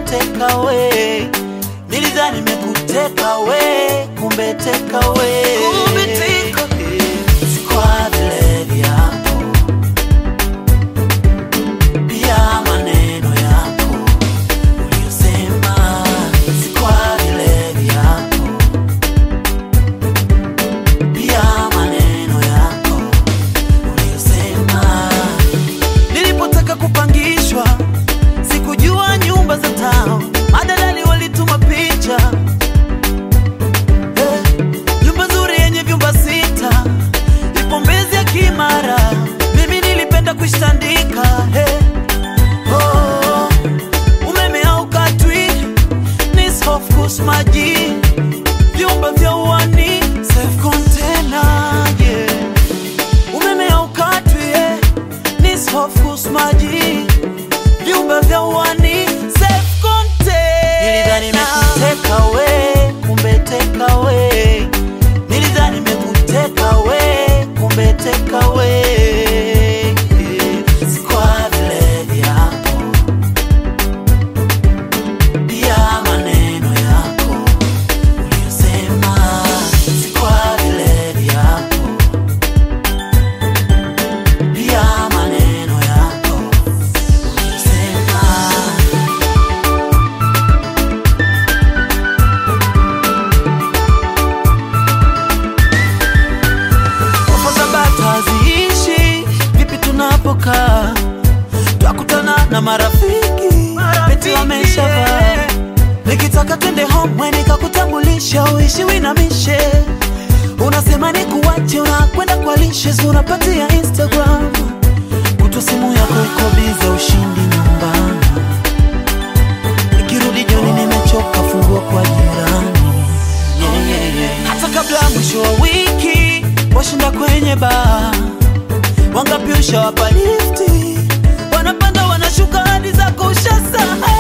teka we. Nilidhani nimekuteka we, kumbe teka we. Kumbe teka we. Si kwa vile vyako, pia maneno yako uliyosema. Si kwa vile vyako, pia maneno yako uliyosema. Nilipotaka kupangishwa sikujua nyumba za tao, madalali walituma picha Eh, nyumba nzuri yenye vyumba sita ipo Mbezi ya Kimara, mimi nilipenda kuishtandika eh. Oh, umeme haukatwi, ni soft course maji, vyumba vya uani safe container yeah. Umeme haukatwi eh, ni soft course maji, vyumba vya uani safe container. Nilidhani nimekuteka we, kumbe teka we. Nilidhani nimekuteka we, kumbe teka we. Si kwa vile vyako, pia maneno yako uliyosema. Si kwa vile vyako, pia maneno yako uliyosema. Ofa za bata haziishi, vipi tunapokaa? Twakutana na marafiki, beti wameshavaa. Nikitaka twende home, nikakutambulisha uishi winamishe. Unasema ni kuwache, unakwenda kwa lishes, unapatia Instagram. Kutwa simu yako iko bize, ushindi nyumbani. Nikirudi jioni nimechoka, fungua kwa jirani. Yeah, yeah, yeah. Hata kabla ya mwisho wa wiki washinda kwenye baa, wangapi ushawapa lifti, wanapanda wanashuka hadi zako ushasahau.